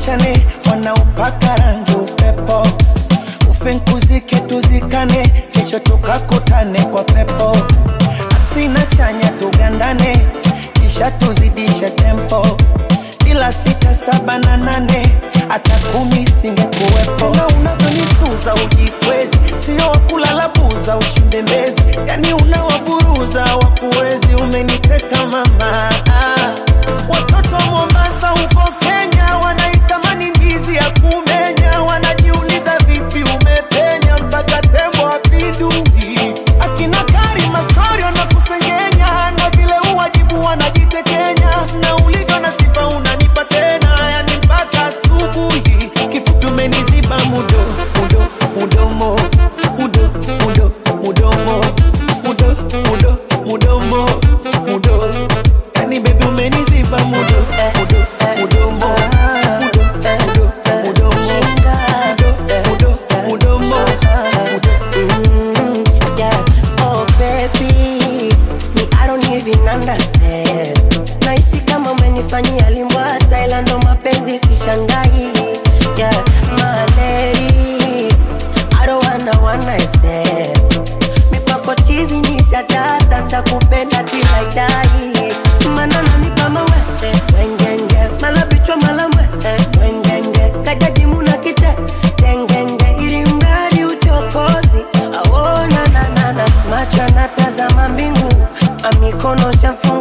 tuachane wanaopaka rangi upepo ufinkuzike tuzikane kesho tukakutane kwa pepo asina chanya tugandane kisha tuzidishe tempo bila sita saba na nane hata kumi singekuwepo na unavyonisuza ujikwezi sio wakulala buza ushinde mbezi yani unawaburuza wakuwezi umeniteka mama ah. watoto wa mombasa huko kenya wanaitamani ndizi ya kumenya wanajiuliza vipi umepenya mpaka tembo apindui akina karima story wanakusengenya na vile uwajibu wanajitekenya na ulivyo na sifa unanipa tena yani mpaka asubuhi kifupi umeniziba mudo mudo mudomo mudo mudo mudomo mudo mudo mudomo mudo yani bebi umeniziba mudo mudo mudomo mudo mudo mudomo mudo mudo mudomo mudo Yeah, oh baby, me I don't even understand. Nahisi kama umenifanyia limbwata, ila ndo mapenzi sishangai. Yeah, my lady, I don't wanna one night stand. Mikwako chizi ni shatata, takupenda till I die. Mana nanipa mawe, wengenge, mala bichwa mala mwe, wengenge, kajaji muna kite, tengenge, ili mradi uchokozi, aona na na na, macho yanatazama mbingu, amikono shafu